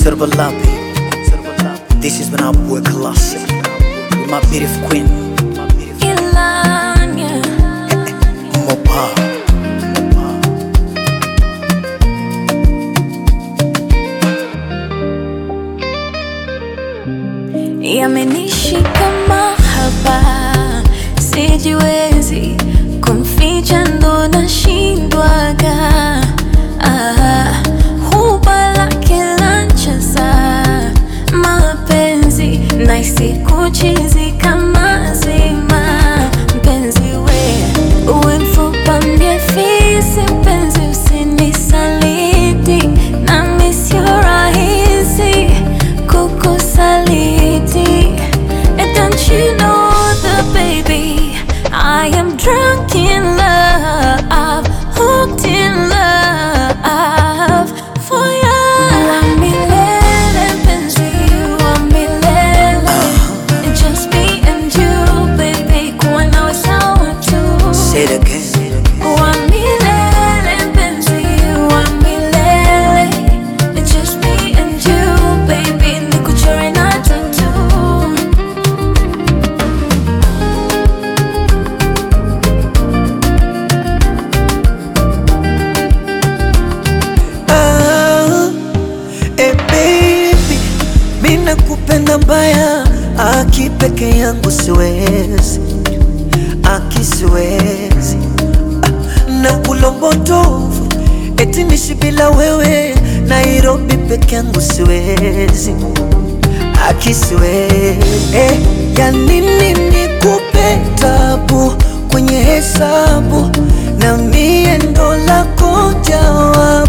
Sirba This is when I work classic with my beautiful queen Ilanya Mopa. yamenishika mahaba, sijiwezi kumficha, ndo nashindwaga. Ah, huba lake lancheza mapenzi naisi kuchizi kama zima mpenzi we uwe mfupa mie fisi mpenzi usinisaliti nami sio rahisi kukusaliti And don't you know that baby I am drunk in love hooked in love for you wa milele mpenzi wa milele Just me and you baby kuwa nawe sawa tu Say it again. wa milele mpenzi wa milele It's just me and you baby nikuchore na tattoo Ah, eh baby, mi nakupenda mbaya, aki peke yangu siwezi, aki siwezi Ah, na ulombotovu eti nishi bila wewe, Nairobi peke yangu siwezi, aki siwezi eh, ya nini nikupe tabu kwenye hesabu na mie ndo lako jawabu